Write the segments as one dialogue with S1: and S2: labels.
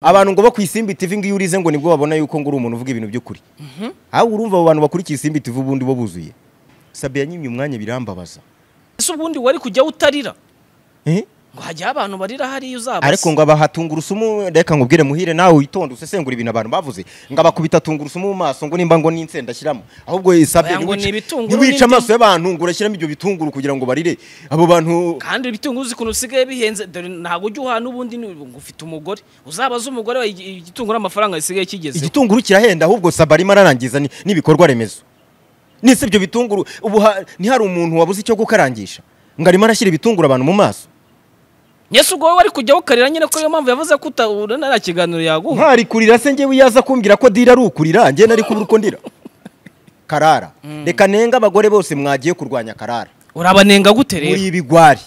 S1: abantu ngo bo ku isimbi TV ngo iyo urize ngo nibwo babona yuko ngo uri umuntu uvuga ibintu by'ukuri ahubwo urumva abo bantu bakurikiye isimbi TV ubundi bo buzuye sabe yanyimye umwanya birambabaza
S2: ese ubundi wari kujya utarira
S1: Eh?
S2: ngo hajyaho abantu barira hariya uzabase
S1: ariko ngo abaha tungurusumu reka nkubwire muhire nawe witonde usesengura ibintu abantu bavuze ngo abakubita tungurusumu mu maso ngo nimba ngo n'insenda ashyiramo ahubwo sabe
S2: Oya, ngo ni ibitunguru
S1: ntiwice
S2: n'indimu.
S1: amaso y'abantu ngo urashyiramo ibyo bitunguru kugira ngo barire abo bantu
S2: kandi ibitunguru uzi ukuntu bisigaye bihenze dore ntabwo ujya uhana ubundi ni- ngo ufite umugore uzabaze umugore wawe igi- igitunguru amafaranga gisigaye kigezeho
S1: igitunguru kirahenda ahubwo sabe arimo ararangiza ni- n'ibikorwa remezo nese ibyo bitunguru ubu ha- ntihari umuntu wabuze icyo gukarangisha ngo arimo arashyira ibitunguru abantu mu maso
S2: nyese ubwo wowe wari kujya ukarira nyine ko iyo mpamvu yavuze ko utabona nta kiganiro yaguha
S1: ntari kurira se ngewe yaza kumbwira ko dira ari ukurira njye nari kubura uko ndira karara reka nenga abagore bose mwagiye kurwanya karara
S2: urabanenga gute rero
S1: muri ibigwari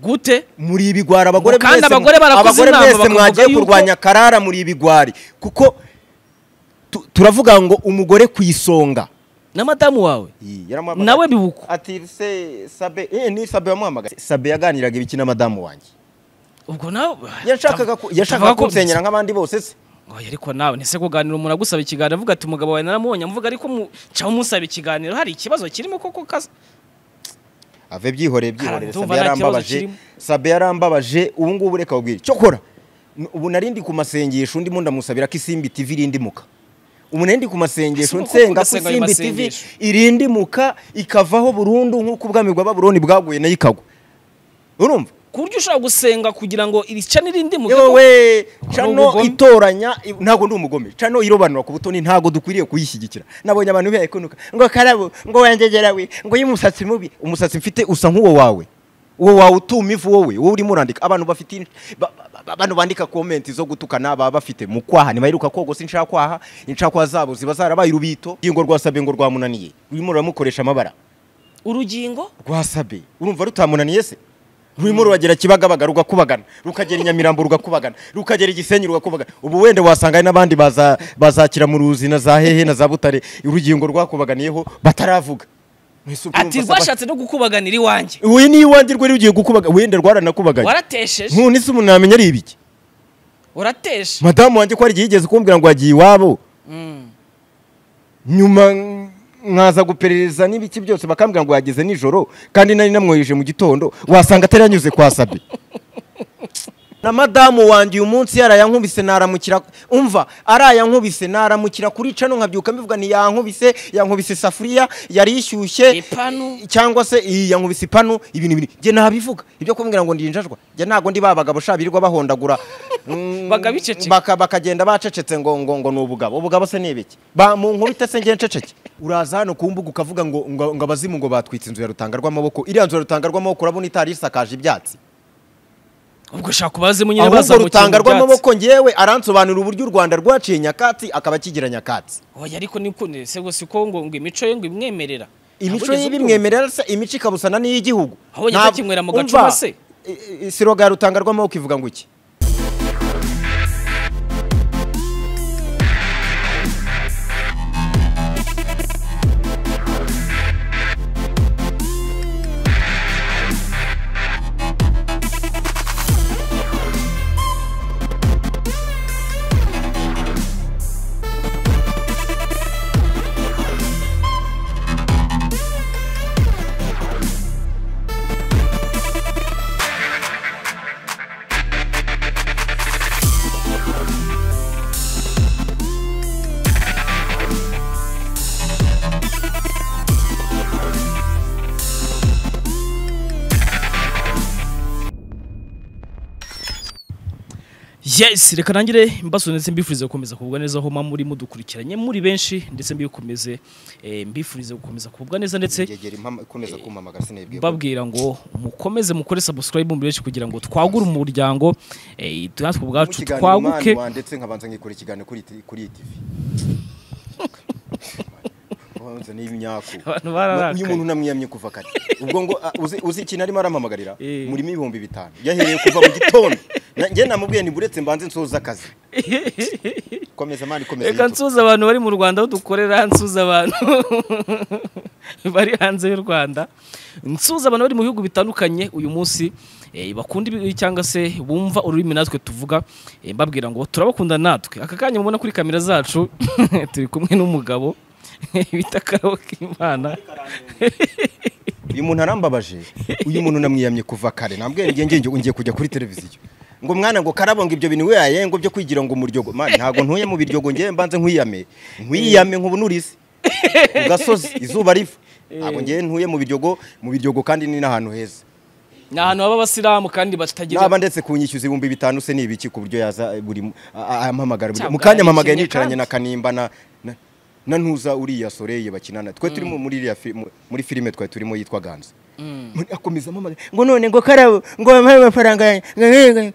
S2: gute
S1: muri ibigwari abagore mwese-
S2: Kandi abagore barakoze
S1: abagore
S2: inama
S1: mwese
S2: bakavuga
S1: mwagiye
S2: yuko-
S1: kurwanya karara muri ibigwari kuko tu- turavuga ngo umugore ku isonga
S2: na madamu wawe
S1: yaramuhamagaye.
S2: nawe bibuko
S1: ati se sabe eh ni sabe wamuhamagaye sabe yaganiraga ibiki na madamu wanjye
S2: ubwo nawe
S1: yashakaga ku- yashakaga kunsenyera nk'abandi bose se
S2: Oya, ariko nawe ntese kuganira umuntu agusaba ikiganiro avuga ati umugabo wawe naramubonye amuvuga ariko mu- caho musaba ikiganiro hari ikibazo kirimo koko kaza
S1: ave byihoreye byihoreye
S2: Ndumva
S1: sabe
S2: nta kibazo
S1: yarambabaje
S2: kirimo.
S1: sabe yarambabaje ubu ngubu reka ubwire cyokora n- ubu nari ndi ku masengesho ndimo ndamusabira ko isimbi tv irindimuka ubu nari ndi ku masengesho
S2: Ese ubu
S1: nsenga
S2: koko
S1: ko
S2: ugasenga ayo
S1: isimbi tv
S2: masengesho?
S1: irindimuka ikavaho burundu nk'uko ubwami bwa babuloni bwaguye nayo ikagwa urumva
S2: ku buryo ushobora gusenga kugira ngo iri cana irindi mu gihugu
S1: yewe
S2: Ni
S1: cano
S2: ubugome.
S1: itoranya i- ntabwo ndi umugome cano irobanura ku butoni ntabwo dukwiriye kuyishyigikira nabonye abantu bihekunuka ngo karabo ngo wengegera we ngo y'umusatsi mubi umusatsi mfite usa nk'uwo wawe uwo wawe utuma ivu wowe wowe urimo urandika abantu bafite in- ba- ba- ba- bano bandika komenti zo gutukana baba bafite mu kwaha ntibaheruka kogose inshakwaha inshakwaha zabo ziba zarabaye urubito ingo rwasabe ngo rwamunaniye rurimo ruramukoresha amabara
S2: urugingo
S1: rwasabe urumva rutamunaniye se rurimo ruragera kibagabaga rugakubagana rukagera i nyamirambo rugakubagana rukagera igisenyi rugakubagana ubu wenda wasanga hari n'abandi baza- bazakira mu ruzi na za hehe na za butare urugingo rwakubaganiyeho bataravuga Mwese ubwo
S2: ati
S1: urumva se
S2: rwashatse no gukubaganira iwanjye
S1: aba- uyu ni iwanjye rwe rugiye gukubaga wenda rwaranakubaganye
S2: waratesheje
S1: none se umuntu namenya ari ibiki
S2: urateshe
S1: madamu wanjye ko hari igihe yigeze kumbwira ngo yagiye iwabo
S2: Mm.
S1: nyuma nkaza guperereza n'ibiki byose bakambwira ngo yageze nijoro kandi nari namwohereje mu gitondo wasanga atari yanyuze kwa sabi na madamu wanjye uyu munsi yarayankubise naramukira umva arayankubise naramukira kuri cano nkabyuka mbivuga ni yankubise yankubise isafuriya yari ishyushye
S2: ipanu
S1: cyangwa se iyi yankubise ipanu ibintu ibintu njye nabivuga ibyo kumbwira ngo ndinjajwa njye ntabwo ndi ba bagabo sha birirwa bahondagura Mm,
S2: Bagabiceceka.
S1: baka- bakagenda bacecetse ngo ngo ngo ni ubugabo ubugabo se ni ibiki Ba- mu nkubita se njye nceceke uraza hano ku mbuga ukavuga ngo ngo ngo abazimu ngo batwitse inzu ya rutanga rw'amaboko iriya nzu ya rutanga rw'amaboko urabona itari isakaje ibyatsi
S2: ubwo ushaka kubazemo nyine
S1: ahubwo
S2: bazamukira
S1: rutanga
S2: mu byatsi.
S1: rw'amaboko ngewe aransobanurira uburyo u rwanda rwaciye nyakatsi akaba akigira nyakatsi
S2: oya ariko ni ukuntu ese gusa ko ngo ngo imico ye ngo imwemerera
S1: imico
S2: Ntabwo
S1: ye
S2: ugeze
S1: bimwemerera se imico ikabusana n'iy'igihugu
S2: Ahubwo nyine
S1: Ntabwo-
S2: bakinywera mu
S1: Umva,
S2: gacuma se?
S1: i- i- siroga ya rutanga rw'amaboko ivuga ngo iki
S2: yes reka nangire mbaso ndetse mbifurize gukomeza kugubwa neza aho muri mudukurikiranye muri benshi ndetse mbikomeze eh, mbifurize gukomeza kugubwa neza ndetse
S1: ngegera impama ikomeza kumpamagara sinayibwiye
S2: babwira ngo mukomeze mukore subscribe muri benshi kugira ngo twagure umuryango eh, natwe ubwacu twaguke
S1: ndetse nkabanza ngikora ikiganiro kuri ti- kuri iyi TV banza n'ibinyaku
S2: Abantu bararakaye.
S1: uyu muntu namwiyamye kuva kare ubwo ngo a- uzi- uzi ikintu arimo arampamagarira
S2: Eh.
S1: murimo ibihumbi bitanu yahereye kuva mu gitondo Na- njye namubwiye nti buretse mbanze nsoza akazi komeza mani komeza
S2: reka
S1: yitwa.
S2: nsuza abantu bari mu rwanda aho dukorera nsuza abantu bari hanze y'u rwanda nsuza abantu bari mu bihugu bitandukanye uyu munsi eh, bakunda ibi- cyangwa se bumva ururimi natwe tuvuga eh, mbabwira ngo turabakunda natwe aka kanya mubona kuri kamera zacu turi kumwe n'umugabo bita Karokimana
S1: uyu muntu arambabaje uyu muntu namwiyamye kuva kare nambwira ngiye ngiye ngiye kujya kuri televiziyo ngo mwana ngo karabo ngo ibyo bintu we yaye ngo byo kwigira ngo umuryogo man ntago ntuye mu biryogo ngiye mbanze nkwiyame nkwiyame nk'ubunurize ku gasozi izuba riva ntabwo ngiye ntuye mu biryogo mu biryogo kandi ni n'ahantu heza
S2: ni ahantu haba abasilamu kandi batagira
S1: naba ndetse kunyishyuza ibihumbi bitanu se ni ibiki ku buryo yaza buri mu- a- a- ampamagara buri-
S2: Cyangwa
S1: mu kanya
S2: yarishimye
S1: mpamagaye nicaranye
S2: kandi.
S1: na kanimba na na- na ntuza uriya soreye bakinana twe turi mu- muri iriya fi- mu- muri filime twari turimo yitwa ganze Muri- akomeza ampamagara ngo none ngo karabo ngo bampaye amafaranga yanjye, ngo- ngo- ngo-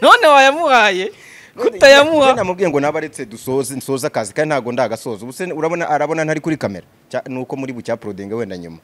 S2: none wayamuhaye
S1: None-
S2: kutayamuha
S1: none namubwiye ngo naba aretse dusoze nsoze akazi kandi ntago ndagasoza ubu se urabona arabona ntari kuri kamera Cya- nuko muri bucyaprodenga wenda nyuma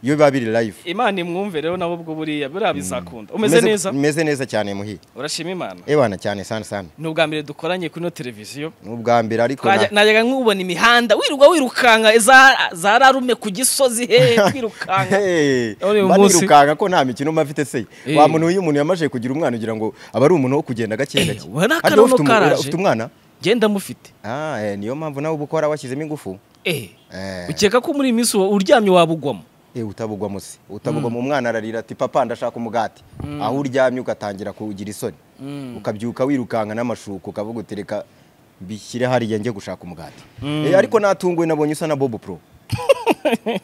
S1: iyo biba biri live
S2: imana imwumve rero nabo ubwo buriya buriya bizakunda umeze
S1: Meze-
S2: neza
S1: meze neza cyane muhi
S2: urashima imana
S1: ebana cyane sana sana
S2: ni ubwa mbere dukoranye kuri ino televiziyo
S1: ni ubwa mbere ariko na-
S2: najyaga nkubona imihanda wirirwa wirukanka za- za rarume ku gisozi he kwirukanka
S1: Hey,
S2: Uri uyu
S1: mba
S2: munsi.
S1: nirukanga ko nta mikino mba mfite se
S2: Eh.
S1: wa muntu iyo umuntu yamaze kugira umwana ugira ngo aba ari umuntu wo kugenda gake gake
S2: Eh, ubona
S1: Harya
S2: akaruno
S1: ufite umu-
S2: karaje.
S1: ufite umwana
S2: genda mufite
S1: Ah, eh, niyo mpamvu nawe uba ukora washyizemo ingufu
S2: eh
S1: Eh.
S2: ukeka ko muri iyi minsi uba uryamye wabugwamo
S1: Eh, utabugwamo se utabugwamo umwana ararira ati papa ndashaka umugati aho uryamye ugatangira kugira isoni ukabyuka wirukanka n'amashuka ukavuga uti reka mbishyire hariya njye gushaka umugati Eh, ariko natunguwe nabonye usa na bob pro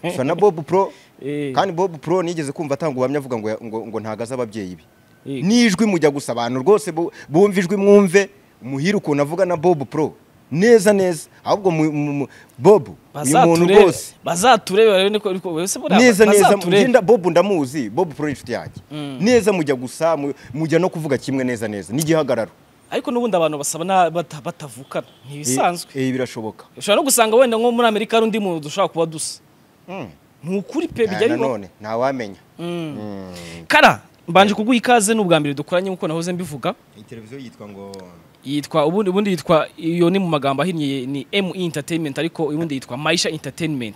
S1: usa na bob pro
S2: Eh.
S1: kandi bob pro nigeze kumva atanga ubuhamya avuga ngo, ngo, ngo ntagaze ababyeyi be
S2: Eh.
S1: n'ijwi mujya gusa abantu rwose bu- bumva ijwi mwumve muhire ukuntu avuga na bob pro neza neza ahubwo mu- mu- mu- bob uyu muntu
S2: Bazaturebe-
S1: rwose
S2: bazaturebe barebe niko ariko wowe se buriya
S1: neza neza
S2: bazaturebe.
S1: mugenda bob ndamuzi bob pro ni inshuti yanjye neza mujya gusa mu- mujya no kuvuga kimwe neza neza n'igihagararo
S2: ariko n'ubundi abantu basaba na- bata- batavukana ntibisanzwe
S1: Eh, eh, birashoboka
S2: ushobora no gusanga wenda nko muri amerika hari undi muntu dushobora kuba dusa ni ukuri pe bijya
S1: Ah,
S2: bibaho
S1: nanone ntawamenya
S2: kara mbanje kuguha ikaze ni ubwa mbere dukoranye nk'uko nahoze mbivuga
S1: iyi televiziyo yitwa ngo
S2: yitwa ubundi ubundi yitwa iyo ni mu magambo ahinnye ni ME entertainment ariko ubundi yitwa Maisha entertainment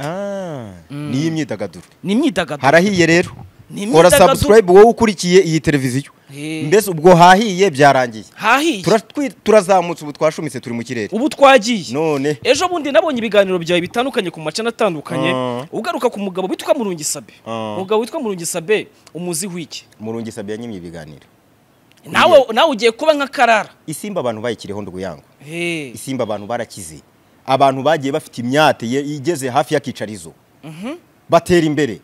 S1: ni iy'imyidagaduro
S2: ni imyidagaduro
S1: harahiye rero
S2: Ni
S1: hora
S2: imyidagaduro.
S1: subscribe wowe ukurikiye iyi televiziyo
S2: Eh.
S1: mbese ubwo hahiye byarangiye
S2: hahiye
S1: Tura- twi- turazamutse ubu twashumitse turi mu kirere
S2: ubu twagiye
S1: none
S2: ejo bundi nabonye ibiganiro byawe bitandukanye ku macana atandukanye
S1: Ah.
S2: ugaruka ku mugabo witwa Murungisabe
S1: Ah.
S2: umugabo witwa Murungisabe umuziho iki
S1: murungi sabya nyimye ibiganiro
S2: nawe nawe ugiye kuba nka karara
S1: isimba abantu bayikiriho nduguyango
S2: Eh,
S1: isimba abantu barakize abantu bagiye bafite imyate ye- igeze hafi y'akicarizo batera imbere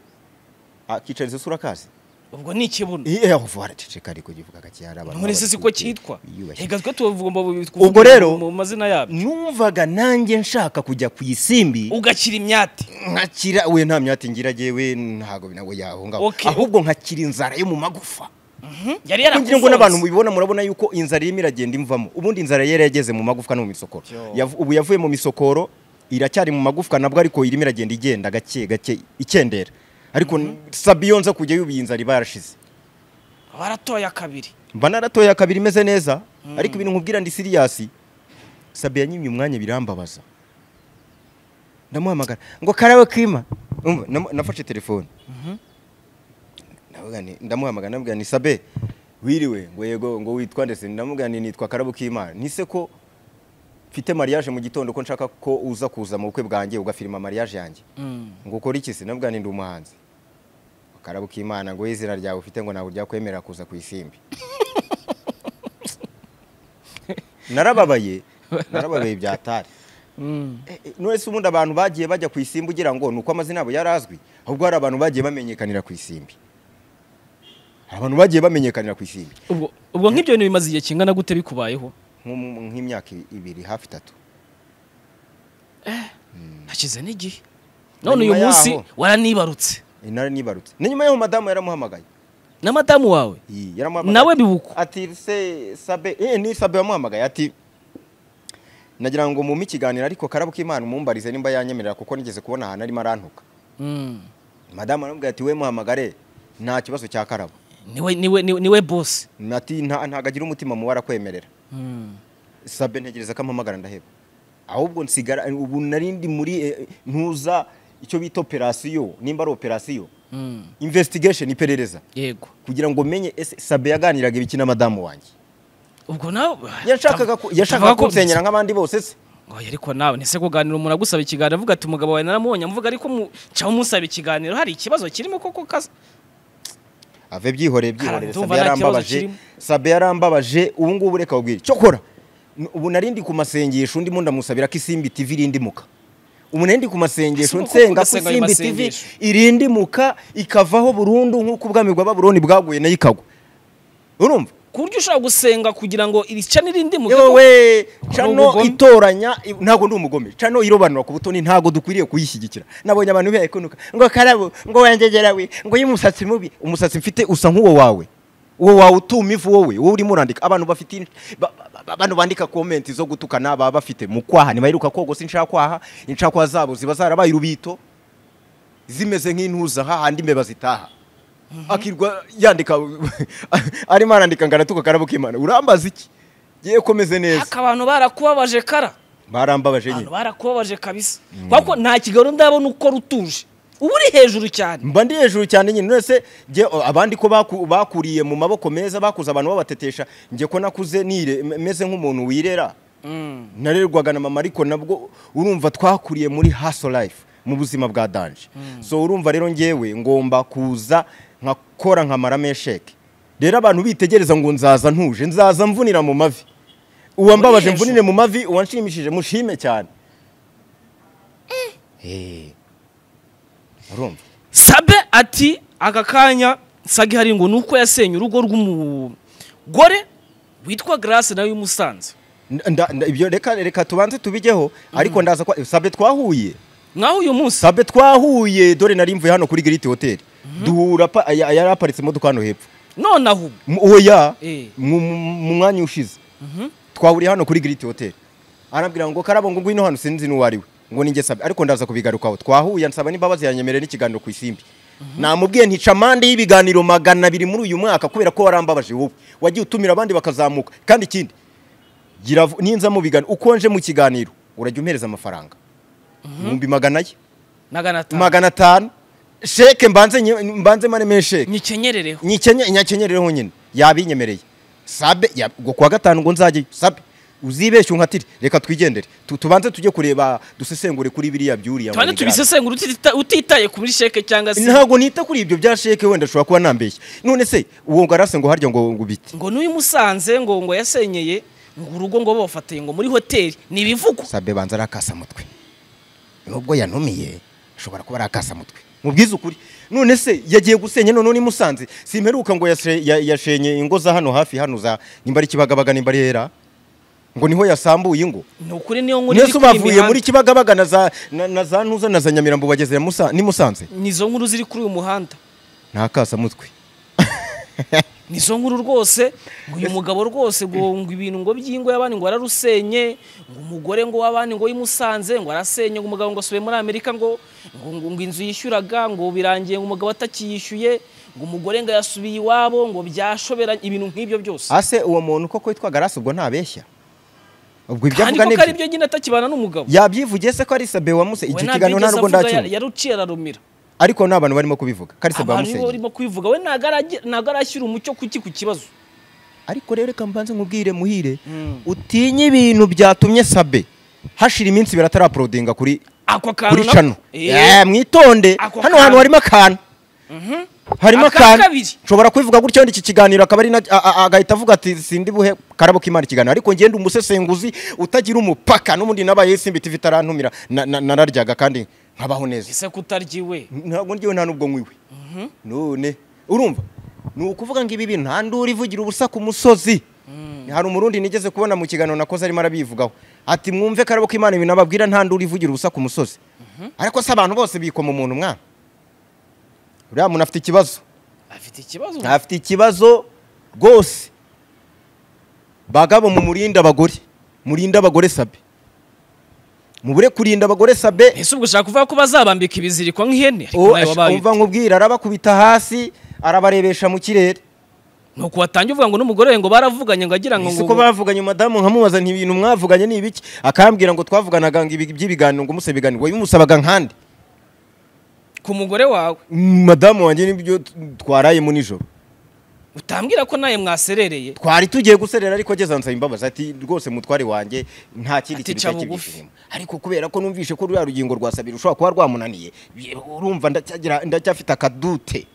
S1: akicarizo si urakazi
S2: ubwo ni ikibuno
S1: Eh, eh, vuba araceceka ariko ugivuga gakiyara abantu
S2: none se siko cyitwa
S1: Yiyubashye.
S2: reka twe tugomba
S1: Ubwo rero-
S2: mu mazina yabyo
S1: numvaga nanjye nshaka kujya ku isimbi
S2: ugakira imyate
S1: nkakira we nta myate ngira jewe ntago nawe yaho ngaho
S2: Okay.
S1: ahubwo nkakira inzara yo mu magufa
S2: yari
S1: kugira ngo
S2: yarakufunze
S1: n'abantu mubibona murabona yuko inzara irimo iragenda imvamo ubundi inzara yari yageze mu magufwa no mu misokoro
S2: Yo.
S1: Yav- ubu yavuye mu misokoro iracyari mu magufwa nabwo ariko irimo iragenda igenda gake gake ikendera ariko sabiyo nza kujya yubiye inzara iba yarashize
S2: baratoya kabiri
S1: mba naratoye kabiri imeze neza ariko ibintu nkubwira ndi siriyasi sabiya nyimye umwanya birambabaza ndamuhamagara ngo karabo kima Umva, namu- nafashe telefone Ndavuga nti- ndamuhamagara namubwira ni sabe wiriwe ngo yego ngo witwa ndetse ndamubwira nti nitwa karabo kima nise ko mfite mariage mu gitondo ko nshaka ko uza kuza mu bukwe bwanjye ugafirima mariage yanjye ngo ukore iki se ndavuga nti ndi umuhanzi akarabo k'imana ngo izina ryawe ufite ngo ntabwo ryakwemerera kuza ku isimbi narababaye narababaye byatari Eh, eh, none se ubundi abantu bagiye bajya ku isimbi ugira ngo ni uko amazina yabo yari azwi ahubwo hari abantu bagiye bamenyekanira ku isimbi hari abantu bagiye bamenyekanira ku isimbi
S2: ubwo ubwo nk'ibyo bintu bimaze igihe kingana gute bikubayeho
S1: Nko mu- nk'imyaka ibiri hafi itatu
S2: hashize n'igihe none uyu
S1: Nyuma
S2: munsi
S1: yaho.
S2: waranibarutse
S1: Eh, naranibarutse ni nyuma y'aho madamu yaramuhamagaye
S2: na madamu wawe
S1: Yi, yaramuhamagaye
S2: nawe bibuka
S1: ati se sabe eh ni sabe wamuhamagaye ati nagira ngo mume ikiganiro ariko karabo k'imana umumbarize nimba yanyemerera kuko nigeze kubona ahantu arimo arantuka
S2: Mm.
S1: madamu aramubwira ati we muhamagare nta kibazo cya karabo
S2: niwe niwe niwe- niwe bosi
S1: ati nta ntago agira umutima mubi arakwemerera
S2: Mm.
S1: sabe ntegereza ko ampamagara ndaheba ahubwo nsigara ubu narindi muri eh, ntuza icyo bita operasiyo nimba ari operasiyo
S2: Mm.
S1: investigation iperereza
S2: yego
S1: kugira ngo umenye ese sabe yaganiraga ibiki na madamu wanjye
S2: ubwo nawe
S1: yashakaga ku- yashakaga kunsenyera nk'abandi bose se
S2: oya ariko nawe ntese kuganira umuntu agusaba ikiganiro avuga ati umugabo wawe naramubonye amuvuga ariko mu- cyaho musaba ikiganiro hari ikibazo kirimo koko kaza
S1: ave byihoreye byihoreye
S2: Ndumva
S1: sabe
S2: nta kibazo
S1: yarambabaje
S2: kirimo.
S1: sabe yarambabaje ubu ngubu reka ubwire cyo kora N- ubu nari ndi ku masengesho ndimo ndamusabira ko isimbi tv irindimuka ubu nari ndi ku masengesho
S2: Ese uko
S1: nsenga ko
S2: ugasenga ayo
S1: isimbi tv
S2: masengesho?
S1: irindimuka ikavaho burundu nk'uko ubwami bwa babuloni bwaguye nayo ikagwa urumva
S2: ku buryo ushobora gusenga kugira ngo iri cana irindi mu gihugu
S1: yewe
S2: Ni
S1: cano
S2: ubugome.
S1: itoranya i- ntabwo ndi umugome cano irobanura ku butoni ntabwo dukwiriye kuyishyigikira nabonye abantu bihekunuka ngo karabo ngo wengegera we ngo y'umusatsi mubi umusatsi mfite usa nk'uwo wawe uwo wawe utuma ivu wowe wowe urimo urandika abantu bafite in- ba- ba- ba- bano bandika komenti zo gutukana baba bafite mu kwaha ntibaheruka kogosa inshakwaha inshakwaha zabo ziba zarabaye urubito zimeze nk'intuza hahandi imbeba zitaha akirwa yandika arimo arandika ngo aratuka karabo k'imana urambaza iki ngiye komeze neza
S2: aka abantu barakubabaje kara
S1: barambabaje
S2: abantu
S1: nyine
S2: barakubabaje kabisa kuko nta kiganiro ndabona uko rutuje uba uri hejuru cyane
S1: mba ndi hejuru cyane nyine none se njye o, abandi ko baku- bakuriye mu maboko meza bakuze abantu babatetesha njye ko nakuze nire m- meze nk'umuntu wirera
S2: Mm.
S1: narerwaga na mama ariko nabwo urumva twakuriye muri haso life mu buzima bwa danje so urumva rero ngewe ngomba kuza nkakora nkamara mesheke rero abantu bitegereza ngo nzaza ntuje nzaza mvunira mu mavi uwambabaje
S2: Muri hejuru.
S1: mvunire mu mavi uwanshimishije mushime cyane Eh. urumva
S2: sabe ati aka kanya sagi hari ngo ni uko yasenye urugo rw'umugore witwa garase nawe y'umusanze
S1: Nda- nda- ibyo reka reka tubanze tubigeho ariko ndaza kwa sabe twahuye
S2: nkaho uyu munsi
S1: sabe twahuye dore nari mvuye hano kuri giriti hoteli duhura pa- aya- yari aparitse imodoka hano hepfo
S2: none aho ubu
S1: M- oya
S2: Eh.
S1: mu mu- mu mwanya ushize twahuriye hano kuri giriti hoteli arambwira ngo karabo ngo ngwino hano sinzi n'uwo ari we ngo ninjye sabe ariko ndaza kubigarukaho twahuye nsaba n'imbabazi yanyemerera n'ikiganiro ku isimbi namubwiye ntica amande y'ibiganiro magana abiri muri uyu mwaka kubera ko warambabaje wowe wagiye utumira abandi bakazamuka kandi ikindi gira vu- ninza mu biganiro uko nje mu kiganiro urajya umpereza amafaranga ibihumbi magana ye
S2: magana atanu
S1: magana atanu sheke mbanze nye- mbanze maremeye sheke
S2: nyikenyerereho
S1: nyikenye nyakenyerere honyine yabinyemereye sabe ya- ngo kuwa gatanu ngo nzajye sabe uzibeshye unkatire reka twigendere Tu- tubanze tujye kureba dusesengure kuri biriya byuriya ngo
S2: tubane
S1: bigaragare.
S2: tubisesengura utita- utitaye kuri sheke cyangwa se
S1: ntabwo nita kuri ibyo bya sheke wenda ashobora kuba nambeshye none se uwo ngarase ngo harya ngo ngo bite
S2: ngo n'uyu musanze ngo ngo yasenyeye ngo urugo ngo bafatanye ngo muri hoteli ni ibivugwa
S1: sabe banza arakasa mutwe nubwo yanumiye ashobora kuba arakasa mutwe mubwize ukuri none se yagiye gusenya none ni musanze simperuka ngo yase- ya- yashenye ingo za hano hafi hano za nimba ari kibagabaga nimba ari hera ngo niho yasambuye ingo
S2: ni ukuri niyo nkuru iri
S1: mwese
S2: kuri
S1: bavuye
S2: iyi
S1: muri
S2: mihanda
S1: kibagabaga na za na- na za ntuza na za nyamirambo bageze Musa- ni musanze
S2: nizo nkuru ziri kuri uyu muhanda
S1: ntakasa mutwe
S2: nizo nkuru rwose ngo uyu mugabo rwose ngo ngo ibintu ngo by'ingo y'abandi ngo ararusenye ngo umugore ngo w'abandi ngo yimusanze ngo arasenye ngo umugabo ngo asubiye muri amerika ngo ngo ngo ngo inzu yishyuraga ngo birangiye ngo umugabo atakiyishyuye ngo umugore ngo yasubiye iwabo ngo byashoberanye ibintu nk'ibyo byose
S1: ase uwo muntu koko witwa garasi ubwo ntabeshya ubwo ibyo
S2: kandi
S1: avuga
S2: ko
S1: ni
S2: ari
S1: byo
S2: byo nyine atakibana n'umugabo
S1: yabyivugiye se ko ari sabe wa musa
S2: we
S1: icyo
S2: ntabwo
S1: kiganiro nta
S2: yigeze
S1: nubwo
S2: avuga
S1: ndakimva
S2: ya- yaruciye ararumira
S1: ariko ni abantu barimo kubivuga kari sabe wa
S2: abantu nibo
S1: musa
S2: urimo kubivuga we ntabwo aragi- ntabwo arashyira umucyo kuki ku kibazo
S1: ariko rero reka mbanze nkubwire muhire utinye ibintu byatumye sabe hashira iminsi ibiri ataraprodinga kuri
S2: ako kantu
S1: kuri
S2: na-
S1: cano
S2: Eh,
S1: Eh, mwitonde
S2: Ako
S1: hano hantu
S2: kantu.
S1: harimo akantu harimo
S2: Aka
S1: akantu
S2: kabiri.
S1: nshobora kubivuga gutyo wenda iki kiganiro akaba ari na a- a- agahita avuga ati sindi buhe karabo k'imana ikiganiro ariko ngende umusesenguzi utagira umupaka n'ubundi nabaye simba tv itarantumira na- na- nararyaga kandi nkabaho neza
S2: ese kutarya iwe
S1: ntabwo ngewe nta n'ubwo nkwiwe none urumva ni ukuvuga ngo ibi bintu nta nduru ivugira ubusa ku musozi hari umurundi nigeze kubona mu kiganiro nakoze arimo arabivugaho ati mwumve karabo k'imana ibintu ababwira nta nduru ivugira ubusa ku musozi ariko se abantu bose bikoma umuntu mwana uriya muntu afite ikibazo
S2: afite ikibazo
S1: afite ikibazo rwose bagabo mu murinda abagore murinda abagore sabe mubure kurinda abagore sabe
S2: ese ubwo ushaka kuvuga ko bazabambika ibiziriko nk'ihene ariko
S1: Uwo
S2: nawe
S1: ash-
S2: wabaye
S1: umva nkubwira arabakubita hasi arabarebesha mu kirere
S2: ni uku watangiye uvuga ngo n'umugore we ngo baravuganye ngo agira ngo
S1: ese ko bavuganye madamu nkamubaza nti ibintu mwavuganye ni ibiki akambwira ngo twavuganaga ngo ibi- by'ibiganiro ngo umusaba ibiganiro wabimusabaga nkande
S2: ku mugore wawe
S1: madamu wanjye nibyo twarayemo nijoro
S2: utambwira ko nawe mwaserereye
S1: twari tugiye guserera ariko ageze ansaba imbabazi ati rwose mutware wanjye nta kindi
S2: Ati,
S1: kintu
S2: "Ca
S1: cyari
S2: bugufi."
S1: kibishirimo ariko kubera ko numvishe ko ruriya rugingo rwa sabira rushobora kuba rwamunaniye ye- urumva ndacyagira ndacyafite akadute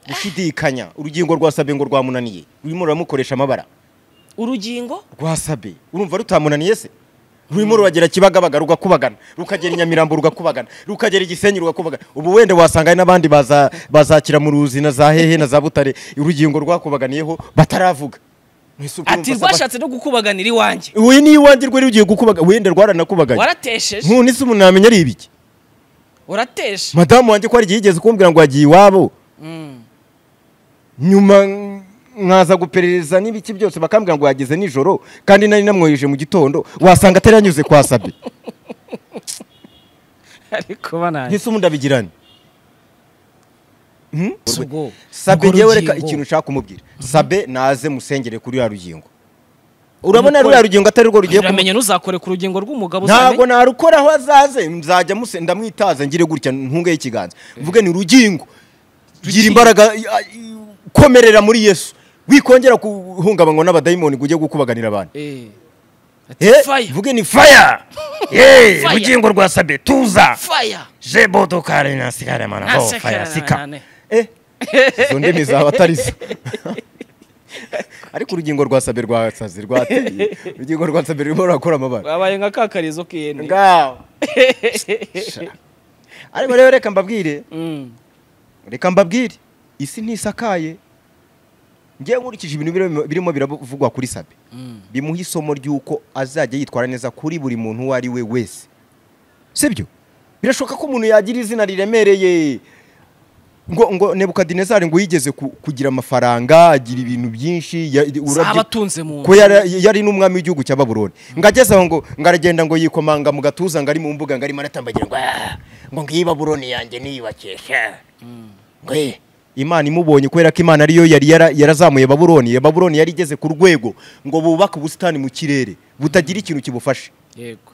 S1: gushidikanya urugingo rwa sabe ngo rwamunaniye rurimo ruramukoresha amabara
S2: urugingo
S1: rwa sabe urumva rutamunaniye se rurimo ruragira kibagabaga rugakubagana rukagera i nyamirambo rugakubagana rukagera igisenyi rugakubagana ubu wenda wasanga hari n'abandi baza- bazakira mu ruzi na za hehe na za butare urugingo rwakubaganiyeho bataravuga Mwese ubwo
S2: ati
S1: urumva Saba-
S2: rwashatse no gukubaganira iwanjye
S1: we ni iwanjye rwe rugiye gukubaga wenda rwaranakubaganye
S2: waratesheje
S1: nkuni se umuntu yamenya ari ibiki
S2: urateshe
S1: madamu wanjye ko hari igihe yigeze kumbwira ngo yagiye iwabo
S2: Mm.
S1: nyuma nkaza guperereza n'ibiki byose bakambwira ngo yageze nijoro kandi nari namwoheje mu gitondo wasanga atari yanyuze kwa sabe
S2: ariko banani
S1: ese ubundi abigirane Hmm?
S2: Ubwo-
S1: sabe
S2: ubwo
S1: ngewe reka
S2: rugingo.
S1: ikintu ushaka kumubwira sabe naze musengere kuri ruriya rugingo urabona
S2: Umukwe-
S1: ruriya rugingo atari rwo rugiye kumu-
S2: uramenye ntuzakore ku rugingo rw'umugabo
S1: ntabwo
S2: uzamenye
S1: narukoraho azaze nzajya musen ndamwitaza ngire gutya ntungeho ikiganza mvuge ni rugingo gira imbaraga i- a- i- komerera muri yesu wikongera guhungabanywa n'abadayimoni ngo ujye gukubaganira abantu
S2: Eh. Ati,
S1: Eh,
S2: fire
S1: mvuge ni faya Ye,
S2: Fire.
S1: rugingo rwa sabe tuza
S2: fire
S1: jebodo kare nasikare mana ho faya sika
S2: Nasekeranane.
S1: Eh, izo ndimi zaba atari zo ariko urugingo rwa sabe rwasaze rwateye urugingo rwa sabe rurimo rurakora amabara
S2: wabaye nka kakarizo k'ihene
S1: ngaho Sha. ariko rero reka mbabwire
S2: Mm.
S1: reka mbabwire isi ntisakaye ngewe nkurikije ibintu birimo- birimo biravugwa kuri sabe
S2: Mm.
S1: bimuha isomo ry'uko azajya yitwara neza kuri buri muntu uwo ari we wese sibyo birashoboka ko umuntu yagira izina riremereye ngo ngo nebukadinezari ngo yigeze ku- kugira amafaranga agira ibintu byinshi ya- urabye-
S2: zaba atunze mu
S1: ko yari yari n'umwami w'igihugu cya baburoni ngo ageze aho ngo ngo aragenda ngo yikomanga mu gatuza ngo ari mu mbuga ngo arimo aratambagira ngo "Ah, ngo ngiyi baburoni yanjye niyubakisha ngo "Eh." imana imubonye kubera ko imana ariyo yari yara- yarazamuye baburoni Iyo baburoni yari igeze ku rwego ngo bubake ubusitani mu kirere butagira ikintu kibufashe
S2: yego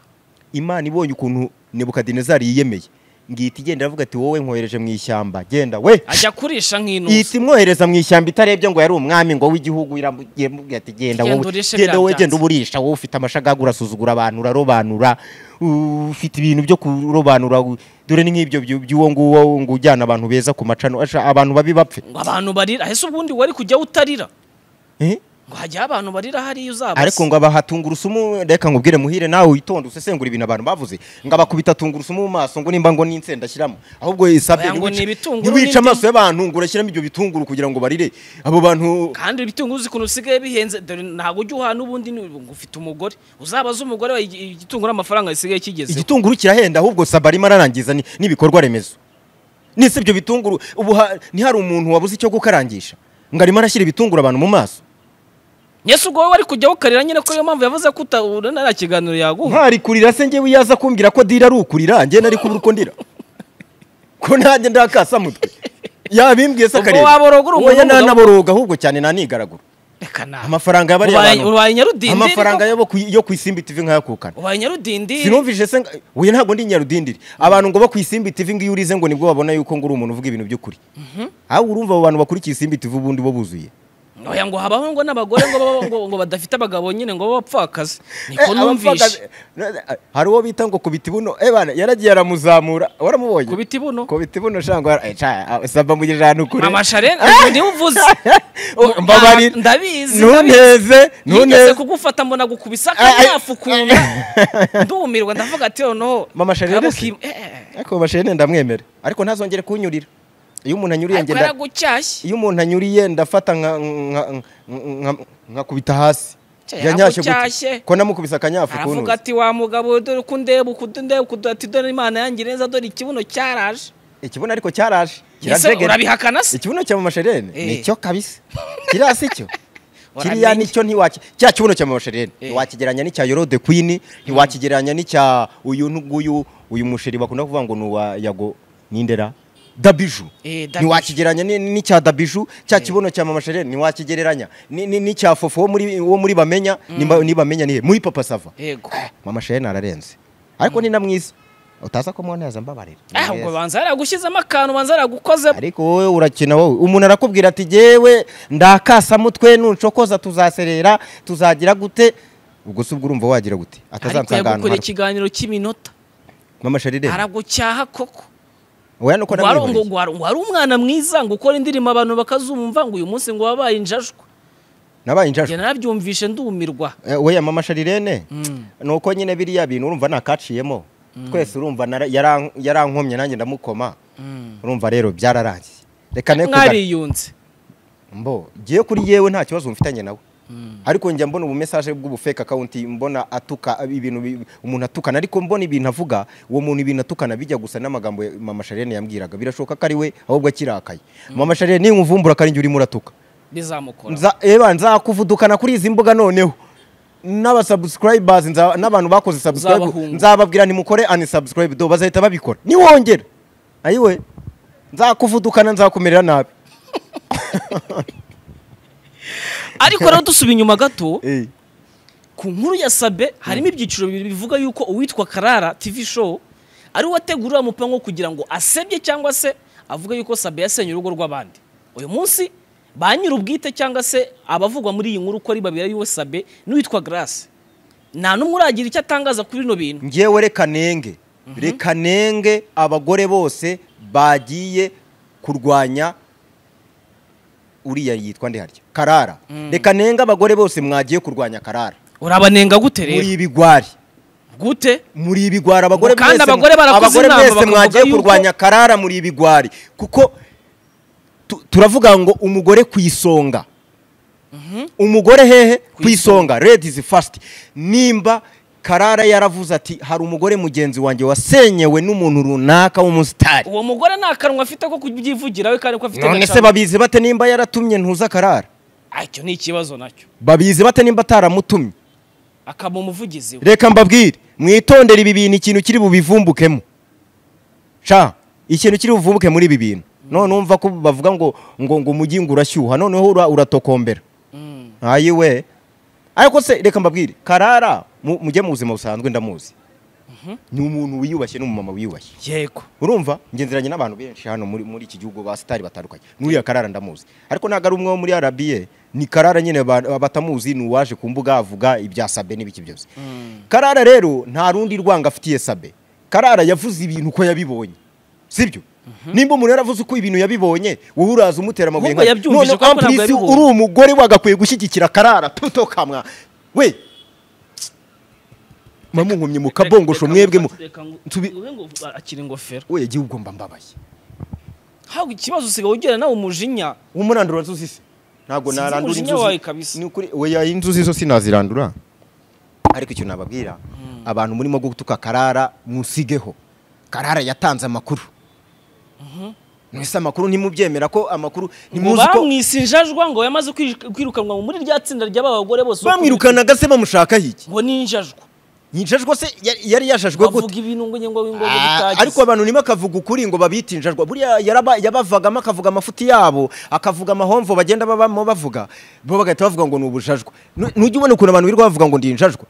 S1: imana ibonye ukuntu nebukadinezari yiyemeye ngihita igenda iravuga ati wowe nkohereje mu ishyamba genda we
S2: ajya kurisha nk'intuza
S1: ihita imwohereza mu ishyamba itarebye ngo yari umwami ngo w'igihugu iramubwiye mubwiye ati genda
S2: Genda
S1: wowe
S2: urishe
S1: genda
S2: biriya
S1: wowe genda
S2: byatsi."
S1: uburisha wowe ufite amashagaga urasuzugura abantu urarobanura u- ufite ibintu byo kurobanura u- dore ni nk'ibyo byu- by'uwo nguwo ngo ujyana abantu beza ku macano Asha, abantu babi bapfe
S2: ngo abantu barira ahese ubundi wari kujya utarira
S1: Eh?
S2: ngo hajya abantu barira hariya uzabase
S1: ariko ngo abahatunga urusumu reka ngubwire muhire nawe witonde usesengura ibintu abantu bavuze ngo abakubita tungurusumu mu maso ngo nimba ngo n'insenda ashyiramo ahubwo isabye
S2: Oya, ngo
S1: ntiwice-
S2: ni ibitunguru
S1: ntiwice
S2: n'indimu.
S1: amaso y'abantu ngo urashyiramo ibyo bitunguru kugira ngo barire abo bantu
S2: kandi ibitunguru uzi ukuntu usigaye bihenze dore ntabwo ujya uhana ubundi ni- ngo ufite umugore uzabaze umugore wawe igi- igitunguru amafaranga gisigaye kigezeho
S1: igitunguru kirahenda ahubwo saba arimo ararangiza ni- n'ibikorwa remezo nise ibyo bitunguru ubu ha- ntihari umuntu wabuze icyo gukarangisha ngo arimo arashyira ibitunguru abantu mu maso
S2: yesu ubwo wowe wari kujya ukarira nyine ko niyo mpamvu yavuze ko utabura nta kiganiro yaguha
S1: ntari kurira se ngewe iyo aza kumbwira ko dira ari ukurira njye nari kubura uko ndira ko nanjye ndakasa mutwe yabimbwiye se
S2: Ubwo
S1: akareba
S2: waborogura umuntu
S1: Oya,
S2: w'umugabo.
S1: nanaboroga ahubwo cyane nanigaragura
S2: reka nawe
S1: amafaranga yabariye
S2: Ubaye-
S1: abantu
S2: ubaye nyarudindiri
S1: amafaranga
S2: koko?
S1: yabo ku- yo ku isimbi tv nkayakukana
S2: ubaye nyarudindiri
S1: sinumvise se nga- oya ntabwo ndi nyarudindiri abantu ngo bo ku isimbi tv ngo iyo urize ngo nibwo babona yuko ngo uri umuntu uvuga ibintu by'ukuri ahubwo urumva abo bantu bakurikiye isimbi tv ubundi bo buzuye
S2: oya ngo habaho ngo n'abagore ngo baba- ngo ngo badafite abagabo nyine ngo b'abapfakazi niko
S1: Eh,
S2: numvishe
S1: abapfakazi- hari uwo bita ngo kubita ibuno eh bana yaragiye aramuzamura waramubonye
S2: kubita ibuno
S1: kubita ibuno shango eh, ca, ah, saba mugirije ahantu kure
S2: amashare niwe uvuze
S1: Oh, mbabarira
S2: ndabizi
S1: ntuneze
S2: nigeze
S1: ntuneze
S2: kugufata mbona gukubisa
S1: Ay, ay.
S2: akanyafu ukuntu ndumirwa ndavuga ati noneho
S1: Mama Charles
S2: Kaba
S1: se?
S2: ukim- eh, eh.
S1: ariko bashene ndamwemera ariko ntazongere kunyurira iyo umuntu anyuriye
S2: ariko
S1: ngenda
S2: yaragucyashye
S1: iyo umuntu anyuriye ndafata nka- nka- nka- nka- nkakubita hasi
S2: Cya,
S1: yanyashye
S2: yagucyashye.
S1: gutya ko namukubise akanyafu
S2: aravuga
S1: kunuza
S2: ati wa mugabo dore uko undeba uko undeba uko undeba ati dore imana yanjye neza dore ikibuno cyaraje
S1: ikibuno ariko cyaraje
S2: ese
S1: kirajegera.
S2: urabihakana se
S1: ikibuno cya mamasherene
S2: Eh.
S1: nicyo kabisa kiriya si cyo kiriya
S2: Uramenye.
S1: nicyo ntiwaki cya kibuno cya mamasherene
S2: Eh.
S1: ntiwakigereranya n'icya yorode kwini ntiwakigereranya n'icya uyu n'uguyu uyu musheri bakunda kuvuga ngo ni uwa yago n'indera dabiju
S2: Eh, Dabiju.
S1: ntiwakigereranya ni- n'icya dabiju cya kibuno cya mamasherene ntiwakigereranya ni- ni- n'icya fofo wo muri wo muri bamenya ni ba- ni bamenya nihe muri papa sava
S2: yego
S1: mama shene ararenze ariko ni na mwiza utaza kumuneza mbabarira
S2: Ah, ubwo banza yaragushyizemo akantu banza yaragukozemo
S1: ariko wowe urakina wowe umuntu arakubwira ati jyewe ndakasamutwe nuncokoza tuzaserera tuzagira gute ubwo se ubwo urumva wagira gute
S2: ariko
S1: atazansanga ahantu
S2: yagukora
S1: habi
S2: ikiganiro cy'iminota
S1: mama sharire
S2: aragucyaha koko
S1: wowe nuko
S2: Ngo wari- ngo
S1: namwihoreye
S2: ngo wari ngo wari umwana mwiza ngo ukora indirimbo abantu bakazumva ngo uyu munsi ngo wabaye injajwa
S1: nabaye injajwa
S2: njye narabyumvishe ndumirwa
S1: Eh, we ya mama sharirene
S2: Mm.
S1: ni uko nyine biriya bintu urumva nakaciyemo twese urumva nara- yaran- yarankomye nanjye ndamukoma urumva rero byararangiye reka ne kuga-
S2: mwariyunze
S1: mbo ngiye kuri yewe nta kibazo mfitanye nawe ariko njya mbona ubu message bw'ubufeka akawunti mbona atuka ibintu bi- umuntu atukana ariko mbona ibintu avuga uwo muntu ibintu atukana bijya gusa n'amagambo ya- mama sharirene yambwiraga birashoboka ko ari we ahubwo akirakaye mama sharirene nimuvumbura akarinjye urimo uratuka
S2: bizamukora
S1: Nza- eba nzakuvudukana kuri izi mbuga noneho n'abasubscribers nza- n'abantu bakoze subscribe
S2: Uzabahunga.
S1: nzababwira nimukore unsubscribe do bazahita babikora niwongera ayiwe nzakuvudukana nzakumerera nabi
S2: ariko rero dusuba inyuma gato
S1: Eh,
S2: ku nkuru ya sabe harimo ibyiciro bibiri bivuga yuko uwitwa karara tv show ari we wategura uriya mupango kugira ngo asebye cyangwa se avuga yuko sabe yasenye urugo rw'abandi uyu munsi ba nyir'ubwite cyangwa se abavugwa muri iyi nkuru ko ari babiri ariwe sabe n'uwitwa garasi nta n'umwe uragira icyo atangaza kuri bino bintu
S1: ngewe reka nenge reka nenge abagore bose bagiye kurwanya uriya yitwa ndeharya karara reka nenge abagore bose mwagiye kurwanya karara
S2: urabanenga gute rero
S1: muri ibigwari
S2: gute
S1: muri ibigwari abagore
S2: Kandi
S1: mwese-
S2: abagore barakoze
S1: abagore
S2: inama
S1: mwese
S2: bakavuga
S1: mwagiye
S2: yuko-
S1: kurwanya karara muri ibigwari kuko tu- turavuga ngo umugore ku isonga umugore hehe ku isonga ladies first nimba karara yaravuze ati hari umugore mugenzi wanjye wasenyewe n'umuntu runaka w'umusitari
S2: uwo mugore nta kanwa afite ko kubyivugira we kandi ko afite
S1: none se
S2: agacamo.
S1: babizi bate nimba yaratumye ntuza karara
S2: Ah, icyo ni ikibazo nacyo
S1: babizi bate nimba ataramutumye
S2: akaba umuvugizi we
S1: reka mbabwire mwitondere ibi bintu ikintu kiri bubivumbukemo sha ikintu kiri buvumbuke muri ibi bintu none umva ko bavuga ngo ngo ngo umujyi ngo urashyuha noneho ura- uratokombera
S2: Mm.
S1: ayiwe ariko se reka mbabwire karara mu- mujye mu buzima busanzwe ndamuzi ni umuntu wiyubashye n'umumama wiyubashye
S2: yego
S1: urumva ngenzeranye n'abantu benshi hano muri, muri iki gihugu ba sitari batandukanye n'uriya karara ndamuzi ariko ntabwo ari umwe wo muri rba ni karara nyine ba- batamuzi ni uwaje ku mbuga avuga ibya sabe n'ibiki byose karara rero nta rundi rwanga afitiye sabe karara yavuze ibintu uko yabibonye sibyo nimba umuntu yaravuze uko ibintu yabibonye wowe uraza umutera amabuye
S2: Ahubwo
S1: nka-
S2: yabyumvise
S1: none
S2: ko ntabwo
S1: ampulisi
S2: yabibonye.
S1: uri umugore wagakwiye gushyigikira karara tuto kamwa we mamunkumye mukabongosho mwebwe mu Nsubi-
S2: akira ingofero
S1: we igihugu mba mbabaye
S2: haba ikibazo usigaye ugira nawe umujinya
S1: umurandura inzuzi se ntabwo
S2: Sinzi
S1: narandura
S2: umujinya wawe kabisa.
S1: inzuzi ni ukuri oya inzuzi zo sinazirandura ariko ikintu nababwira abantu murimo gutuka karara musigeho karara yatanze amakuru mwese amakuru ntimubyemera ko amakuru
S2: ngo
S1: ntimuzi ko
S2: bamwise injajwa ngo yamaze kwij- kwirukanwa muri rya tsinda ry'aba bagore bose
S1: bamwirukanaga se bamushaka hiki
S2: ngo ni injajwa
S1: yinjajwa se yari- yari yashajwe gute
S2: bavuga ibintu ngo ngengo w'ingogo
S1: Ah,
S2: bitagize
S1: ariko abantu nimo akavuga ukuri ngo babita injajwa buriya yaraba- yabavagamo akavuga amafuti yabo akavuga amahomvo bagenda babamo bavuga bo bagahita bavuga ngo ni ubujajwa Nu- nujya ubona ukuntu abantu birirwa bavuga ngo ndi injajwa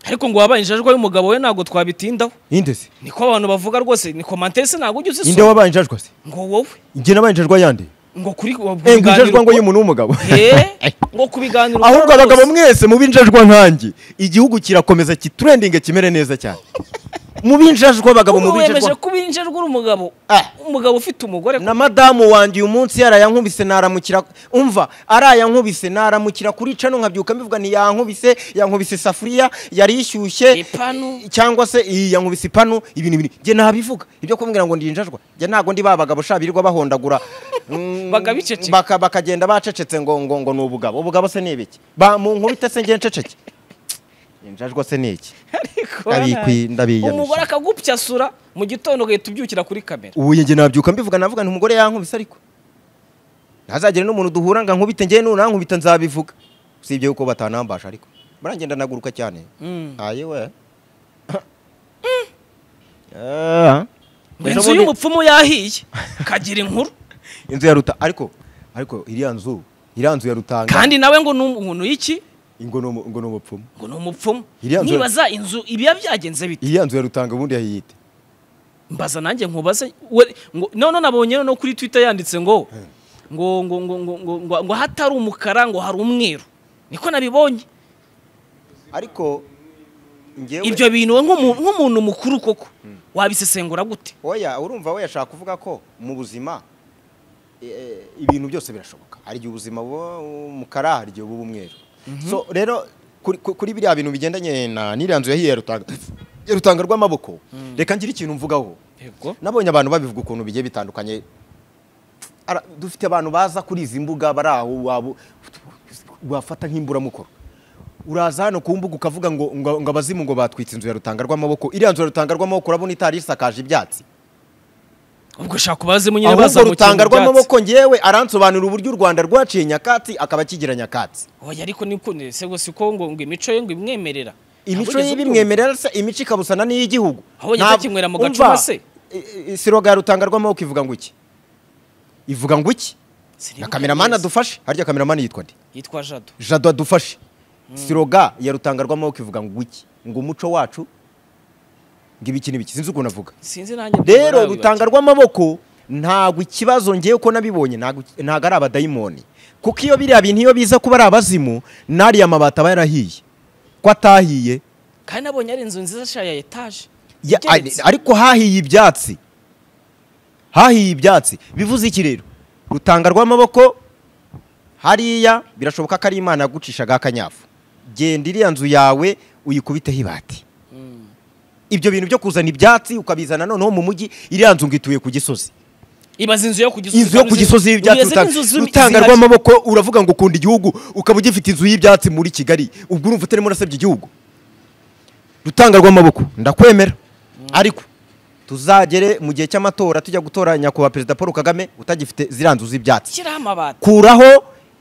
S2: ariko ngo wabaye injajwa y'umugabo we ntabwo twabitindaho
S1: inde se
S2: niko abantu bavuga rwose ni komantese ntabwo ujya
S1: inde
S2: uzisoma
S1: wabaye injajwa se
S2: ngo wowe
S1: njye nabaye injajwa yandi
S2: ngo kuri ngo
S1: Eh, ngo injajwa ngo y'umuntu w'umugabo
S2: Eh, ngo ku biganiro
S1: ahubwo
S2: ukora
S1: abagabo
S2: rwose.
S1: mwese mube injajwa nkanjye igihugu kirakomeza kiturendinge kimere neza cyane mube injajwa abagabo
S2: Ubu
S1: mube
S2: wemeje
S1: injajwa
S2: kuba injajwa uri umugabo
S1: Ah.
S2: umugabo ufite umugore
S1: na madamu wanjye uyu munsi yarayankubise naramukira umva arayankubise naramukira kuri cano nkabyuka mbivuga ni yankubise yankubise isafuriya yari ishyushye
S2: ipanu
S1: cyangwa se iyi yankubise ipanu ibintu ibintu njye nabivuga ibyo kumbwira ngo ndi injajwa njye ntabwo ndi ba bagabo sha birirwa bahondagura mm,
S2: Bagabiceceka.
S1: baka- bakagenda bacecetse ngo ngo ngo ni ubugabo ubugabo se ni ibiki Ba- mu nkubita se njye nceceke injajwa se ni iki
S2: ariko
S1: Ndabikwi- ndabiyanusha.
S2: umugore akagupyasura mu gitondo ugahita ubyukira kuri kamera
S1: ubu njye nabyuka mbivuga navuga nti umugore yankubise ariko ntazagire n'umuntu duhura ngo ankubite njye nunankubita nzabivuga usibye yuko batanambasha ariko barangenda naguruka cyane
S2: Mm.
S1: ayiwe Ah.
S2: ngo inzu y'umupfumu yahiye kagira inkuru
S1: inzu ya ruta ariko ariko iriya nzu iriya nzu ya rutanga
S2: kandi nawe ngo ni umuntu y'iki
S1: ingo ni umu- ngo ni umupfumu
S2: ngo ni umupfumu
S1: Iriya nzu-
S2: nibaza inzu ibiba byagenze bite
S1: iriya nzu ya rutanga ubundi yayiyite
S2: mbaza nanjye nkubaze we- ngo none nabonye no kuri twitter yanditse ngo ngo ngo ngo ngo ngo ngo ngo hatari umukara ngo hari umweru niko nabibonye
S1: ariko ngewe
S2: ibyo bintu we nk'umu- nk'umuntu mukuru koko wabisesengura gute
S1: oya urumva we yashaka kuvuga ko mu buzima e, e, ibintu byose birashoboka hari igihe ubuzima buba umukara hari igihe buba umweru so rero kuri- ku- kuri biriya bintu bigendanye na n'iriya nzu yahiye ya rutanga ya rutanga rw'amaboko reka ngire ikintu mvugaho
S2: yego
S1: nabonye abantu babivuga ukuntu bigiye bitandukanye Ara- dufite abantu baza kuri izi mbuga bari aho waba wafata nk'imburamukoro uraza hano ku mbuga ukavuga ngo ngo ngo abazimu ngo batwitse inzu ya rutanga rw'amaboko iriya nzu ya rutanga rw'amaboko urabona itari isakaje ibyatsi
S2: ubwo shaka ubazemo nyine
S1: ahubwo
S2: bazamukira
S1: rutanga
S2: mu byatsi.
S1: rw'amaboko ngewe aransobanurira uburyo u rwanda rwaciye nyakatsi akaba akigira nyakatsi
S2: oya ariko ni kunde se gusa ko ngo ngo imico ye ngo imwemerera
S1: imico
S2: Ahubwo
S1: ye bimwemerera se imico ikabusana n'iy'igihugu
S2: Aho bageze
S1: Ntabwo-
S2: kinywera mu
S1: umva,
S2: gacuma se?
S1: i- i- siroga ya rutanga rw'amaboko ivuga ngo iki ivuga ngo iki
S2: sinibuka
S1: na kameramani
S2: neza.
S1: adufashe harya kameramani yitwa nde
S2: yitwa jado
S1: jado adufashe siroga ya rutanga rw'amaboko ivuga ngo iki ngo umuco wacu ngo ibiki n'ibiki sinzi ukuntu avuga
S2: sinzi nanjye
S1: rero
S2: ntabwo
S1: rutanga rw'amaboko ntabwo ikibazo ngewe uko nabibonye ntabwo ntabwo ari abadayimoni kuko iyo biriya bintu iyo biza kuba ari abazimu n'ariya mabati aba yarahiye ko atahiye
S2: kandi nabonye ari inzu nziza sha ya etaje
S1: Ya-
S2: igeretse.
S1: ariko hahiye ibyatsi hahiye ibyatsi bivuze iki rero rutanga rw'amaboko hariya birashoboka ko ari imana yagucishaga akanyafu genda iriya nzu yawe uyikubiteho ibati
S2: Mm.
S1: ibyo bintu byo kuzana ibyatsi ukabizana noneho mu mujyi iriya nzu ngo ituye ku gisozi
S2: ibaze inzu yo ku gisozi
S1: inzu yo ku gisozi y'ibyatsi
S2: Ubizi
S1: rutanga-
S2: n'inzu z'imi-
S1: rutanga
S2: zihari.
S1: rw'amaboko uravuga ngo ukunda igihugu ukaba ugifite inzu y'ibyatsi muri kigali ubwo urumva utarimo urasebya igihugu rutanga rw'amaboko ndakwemera ariko tuzagere mu gihe cy'amatora tujya gutora nyakubahwa perezida paul kagame utagifite ziriya nzu z'ibyatsi
S2: shyiraho amabati
S1: kuraho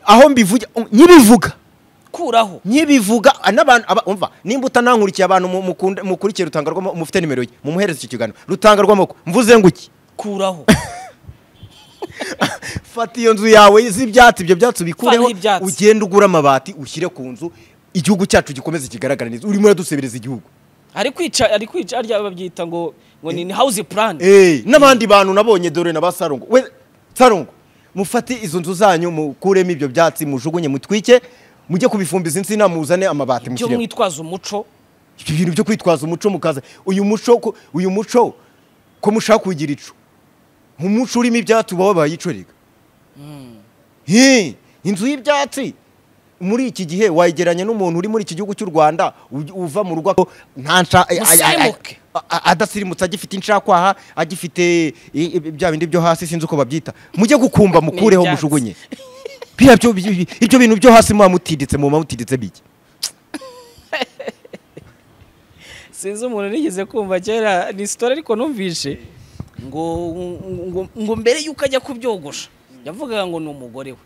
S1: aho mbivuga nyibivuga
S2: kuraho
S1: nkibivuga ah, n'abantu aba- umva nimba utanankurikiye abantu mu- mukunda- mukurikiye rutanga rw'amaboko mufite nimero ye mumuhereze iki kiganiro rutanga rw'amaboko mvuze ngo iki
S2: kuraho
S1: fata iyo nzu yawe z'ibyatsi ibyo byatsi
S2: Fataho
S1: ubikureho
S2: ibyatsi.
S1: ugende ugure amabati ushyire ku nzu igihugu cyacu gikomeze kigaragara neza urimo uradusebireza igihugu
S2: ari kwica ari kwica harya babyita ngo ngo ni house plan
S1: Eh, n'abandi bantu nabonye dore na ba sarongo we sarongo mufate izo nzu zanyu mukuremo ibyo byatsi mujugunye mutwike mujye kubifumbiza insina muzane amabati
S2: byo
S1: mushyiremo
S2: mwitwaza umuco
S1: ibyo bintu byo kwitwaza umuco mukaza uyu muco ko- uyu muco ko mushaka kugira icu nk'umuco urimo ibyatsi uba wabaye ico rega Hii, inzu y'ibyatsi muri iki gihe wayigeranya n'umuntu uri muri iki gihugu cy'u rwanda uj- uva mu rugo nta nsha- a- a- a-
S2: Musirimuke.
S1: a- a- adasirimutse agifite inshakwaha agifite i- i- bya bindi byo hasi sinzi uko babyita mujye gukumba mukureho
S2: N'ibyatsi.
S1: mujugunye Biriya byo- bi- bi- ibyo bintu byo hasi muba mutiditse muba mutiditse bike
S2: sinzi umuntu nigeze kumva kera ni story ariko numvishe ngo ngo ngo mbere yuko ajya kubyogosha yavugaga ngo ni umugore we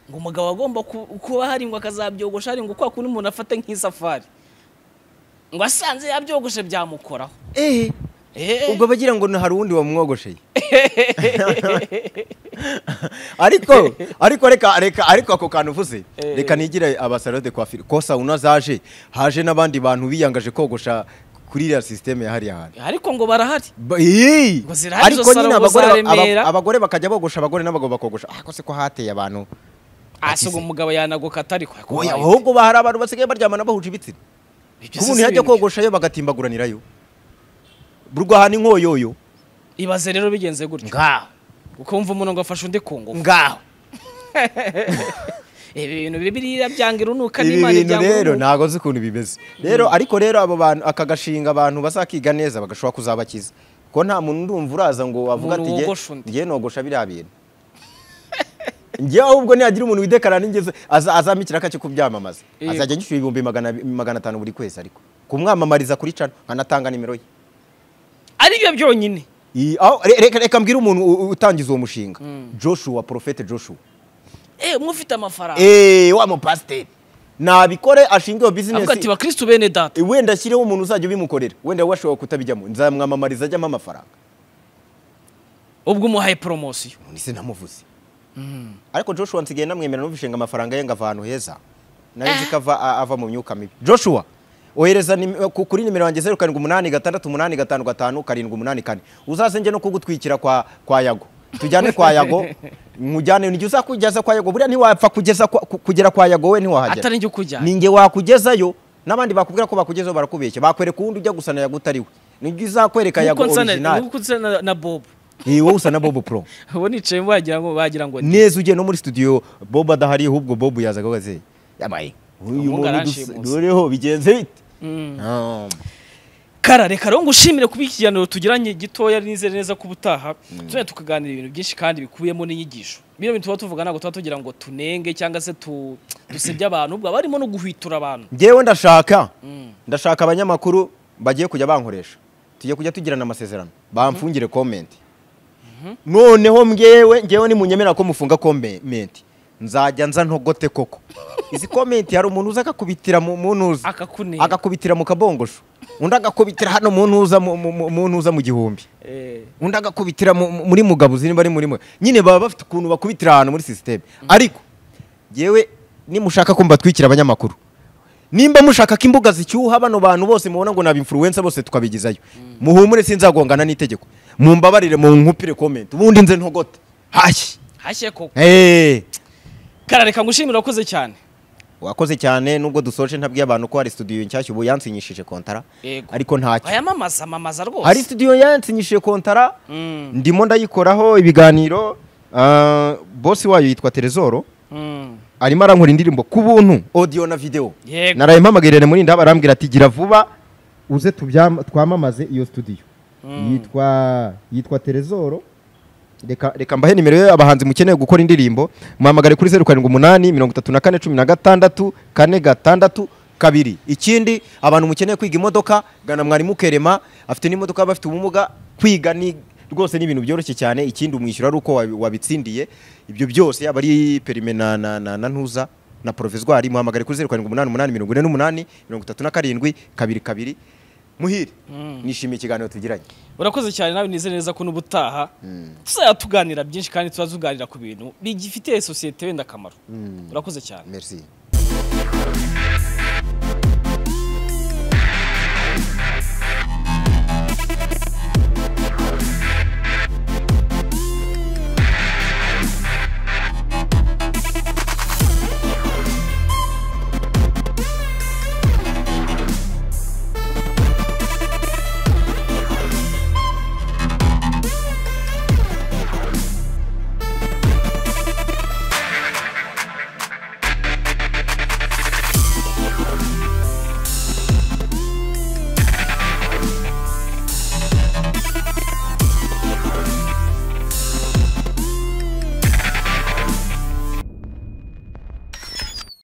S2: ngo umugabo agomba ku- kuba hari ngo akazabyogosha hari ngo kwa kundi umuntu afata nk'isafari ngo asanze yabyogoshe byamukoraho
S1: ehe
S2: Eh,
S1: ubwo bagira ngo hari uwundi wamwogosheye ariko ariko reka reka ariko ako kantu uvuze
S2: Eh.
S1: reka nigire abasalo de coiffure ko sauna zaje haje n'abandi bantu biyangaje kogosha kuri iriya sisiteme ya hariya hantu
S2: ariko ngo barahari
S1: Ba- Ii!
S2: Ngo zirahari
S1: ariko
S2: izo
S1: nyine
S2: salon
S1: abagore
S2: za
S1: ba- aba-
S2: Remera.
S1: abagore bakajya bogosha abagore n'abagabo bakogosha ako se ko hateye abantu
S2: asi ngo umugabo yanagoka atariko
S1: Oya, ahubwo bahari abantu basigaye baryamana bahuje ibitsina
S2: Ibyo
S1: ku
S2: si
S1: muntu yajya
S2: ibintu.
S1: kogosha yo bagatimbaguranirayo burwahana inkoyoyo
S2: ibaze rero bigenze gutyo
S1: ngaho
S2: ukumva umuntu ngo afashe undi ku ngufu
S1: ngaho
S2: ibi bintu biriya byanga urunuka
S1: ibi
S2: n'imana
S1: bintu
S2: ibyanga
S1: rero
S2: urunuka
S1: ntago nzi ukuntu bimeze rero ariko rero abo bantu aka gashinga abantu bazakiga neza bagashobora kuzabakiza kuko nta muntu urumva uraza ngo wavuga
S2: Umuntu
S1: ati "Nge-
S2: wogosha undi."
S1: nge nogosha biriya bintu ngewe ahubwo nihagira umuntu widekarara n'ingeze aza- azampa ikiraka cyo kubyamamaza
S2: Yego.
S1: azajya agishyura ibihumbi magana magana atanu buri kwezi ariko kumwamamariza kuri cano nkanatanga nimero ye
S2: ari byo byonyine
S1: Iyi- aho- re- reka reka mbwire umuntu u- u- utangiza uwo mushinga joshua porofete joshua
S2: eh mufite amafaranga
S1: eee wa mupasiteri nabikore ashinge iyo
S2: avuga ati
S1: bizinesi
S2: bakristo bene data
S1: wenda ashyireho umuntu uzajya ubimukorera wenda we ashobora kutabijyamo nzamwamamariza ajyamo amafaranga
S2: ubwo umuhaye poromosiyo
S1: none se namuvuze ariko joshua nsigaye namwemera n'ubushinga amafaranga ye ngo ava ahantu heza nayo nzi ko ava- a- ava mu myuka mibi joshua ohereza nim- ku- kuri nimero yanjye zeru karindwi umunani gatandatu umunani gatanu gatanu karindwi umunani kane uzasenge no kugutwikira kwa kwa yago tujyane kwa yago mujyane nijye uzakugeza kwa yago buriya ntiwapfa kugeza kwa- ku- kugera kwa yago we
S2: atari
S1: ntiwahagera
S2: njye ukujyana
S1: ninjye wakugezayo n'abandi bakubwira ko bakugezeho barakubeshya bakwereka uwundi ujya gusa na yago utari we nijye uzakwereka yago
S2: nkuko nsa na-
S1: original
S2: nkuko nsa na- na bob
S1: ni wowe usa na bobo pro
S2: ubu nicayemo wagira ngo wagira ngo ni
S1: neza ugiye no muri studio bobo adahari ahubwo bobo yazaga waze yabaye uyu
S2: Uyu
S1: muntu
S2: aranshimusa.
S1: dusa- doreho bigenze bite
S2: Mm.
S1: Ah.
S2: kara reka rero ngushimire kuba iki kiganiro tugiranye gitoya nizere neza ko ubutaha tuzajya tukaganira ibintu byinshi kandi bikubiyemo n'inyigisho bino bintu tuba tuvuga ntabwo tuba tugira ngo tunenge cyangwa se tu- dusebye abantu ubwo barimo no guhwitura abantu
S1: njyewe ndashaka
S2: Mm.
S1: ndashaka abanyamakuru bagiye kujya bankoresha tujye kujya tugirana amasezerano bamfungire komenti noneho mbyewe njyewe nimunyemera ko mufunga komenti nzajya nza ntogote koko izi komenti hari umuntu uza akakubitira mu mu ntuza
S2: akakunera
S1: agakubitira mu kabongosho undi agakubitira hano mu ntuza mu- mu- mu- mu ntuza mu gihumbi
S2: Eh,
S1: undi agakubitira mu- mu- muri mugabo ziri bari muri mwe nyine baba bafite ukuntu bakubitira ahantu muri sisiteme ariko yewe nimushaka ko mbatwikira abanyamakuru nimba mushaka ko imbuga zicyuha bano bantu bose mubona ngo ni abinfluencer bose tukabigezayo muhumure sinzagongana n'itegeko mumbabarire mu nkupire comment ubundi nze ntogote hashyi
S2: hashye koko
S1: Eh,
S2: kara reka ngushimire wakoze cyane
S1: wakoze cyane nubwo dusoje ntabwiye abantu ko hari studio nshyashya ubu yansinyishije kontara
S2: Yego.
S1: ariko ntacyo
S2: ayamamaza amamaza
S1: hari
S2: rwose
S1: studio yansinyishije kontara
S2: Mm,
S1: ndimo ndayikoraho ibiganiro ah, bosi wayo yitwa terezoro
S2: mm.
S1: arimo arankora indirimbo ku buntu audio na video
S2: Yego.
S1: naraye mpamagarire muri ndaba arambwira ati gira vuba uze tubyam- twamamaze iyo studio
S2: Mm.
S1: yitwa yitwa terezoro reka reka mbahe nimero ye abahanzi mukeneye gukora indirimbo muhamagare kuri zeru karindwi umunani mirongo itatu na kane cumi na gatandatu kane gatandatu kabiri ikindi abantu mukeneye kwiga imodoka gana mwarimu kerema afite n'imodoka y'abafite ubumuga kwiga ni rwose ni ibintu byoroshye cyane ikindi umwishyura ari uko wabi- wabitsindiye ibyo byose yaba ari perime na, na, na, na ntuza na provizwari muhamagare kuri zeru karindwi umunani umunani mirongo ine n'umunani mirongo itatu na karindwi kabiri kabiri muhire
S2: Mm.
S1: nishimiye ikiganiro tugiranye
S2: urakoze cyane nawe nizere neza ko n'ubutaha tuzajya tuganira byinshi kandi tuba tuganira ku bintu bigifitiye sosiyete wenda akamaro urakoze cyane
S1: merci